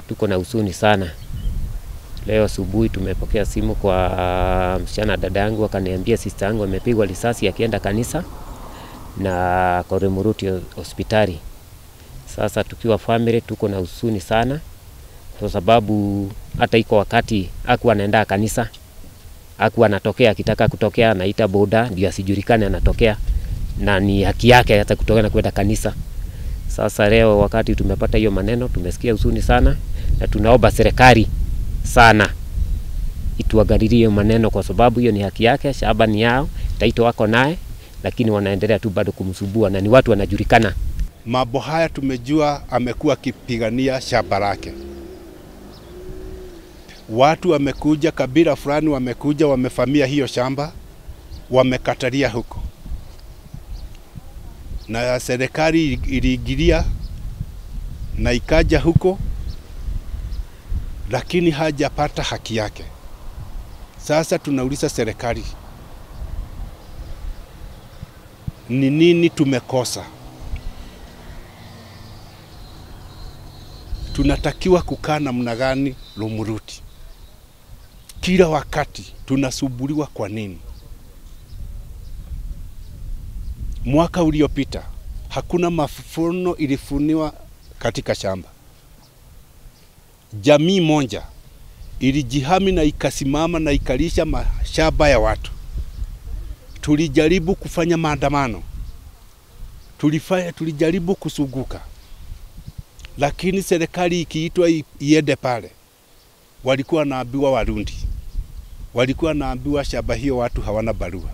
tuko na huzuni sana. Leo asubuhi tumepokea simu kwa msichana dada yangu, akaniambia sister yangu amepigwa risasi akienda kanisa na Koremuruti hospitali. Sasa tukiwa family tuko na huzuni sana, kwa sababu hata iko wakati aku anaenda kanisa, aku anatokea akitaka kutokea, anaita boda ndio asijulikane anatokea, na ni haki yake hata kutokea na kwenda kanisa. Sasa leo wakati tumepata hiyo maneno, tumesikia huzuni sana, na tunaomba serikali sana ituangalilie maneno, kwa sababu hiyo ni haki yake, shamba ni yao, taito wako naye, lakini wanaendelea tu bado kumsubua na ni watu wanajulikana. Mambo haya tumejua amekuwa akipigania shamba lake. Watu wamekuja, kabila fulani wamekuja, wamefamia hiyo shamba, wamekatalia huko, na serikali iliingilia na ikaja huko, lakini hajapata haki yake. Sasa tunauliza serikali, ni nini tumekosa? tunatakiwa kukaa namna gani Lumuruti? Kila wakati tunasumbuliwa kwa nini? Mwaka uliopita hakuna mafuno ilifuniwa katika shamba. Jamii moja ilijihami na ikasimama na ikalisha mashamba ya watu. Tulijaribu kufanya maandamano, tulifanya, tulijaribu kusuguka lakini serikali ikiitwa iende pale, walikuwa wanaambiwa Warundi, walikuwa wanaambiwa shamba hiyo watu hawana barua.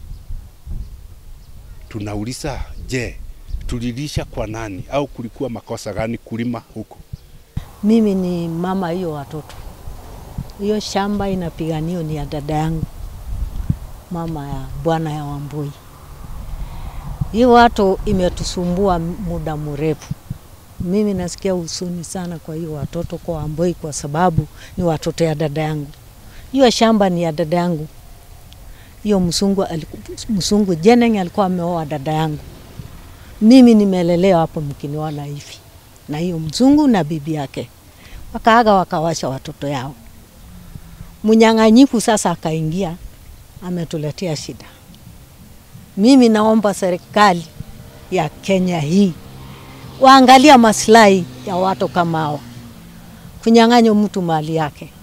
Tunauliza, je, tulilisha kwa nani au kulikuwa makosa gani kulima huko? Mimi ni mama hiyo watoto, hiyo shamba inapiganio ni ya dada yangu, mama ya bwana ya Wambui. Hiyo watu imetusumbua muda mrefu mimi nasikia huzuni sana kwa hiyo watoto kwa Wamboi kwa sababu ni watoto ya dada yangu. Hiyo shamba ni ya dada yangu. Hiyo msungu msungu Jeneng alikuwa ameoa dada yangu. Mimi nimelelewa hapo mkiniona hivi na hiyo mzungu na bibi yake, wakaaga wakawasha watoto yao. Mnyang'anyifu sasa akaingia, ametuletea shida. Mimi naomba serikali ya Kenya hii waangalia maslahi ya watu kama hao, kunyang'anya mtu mali yake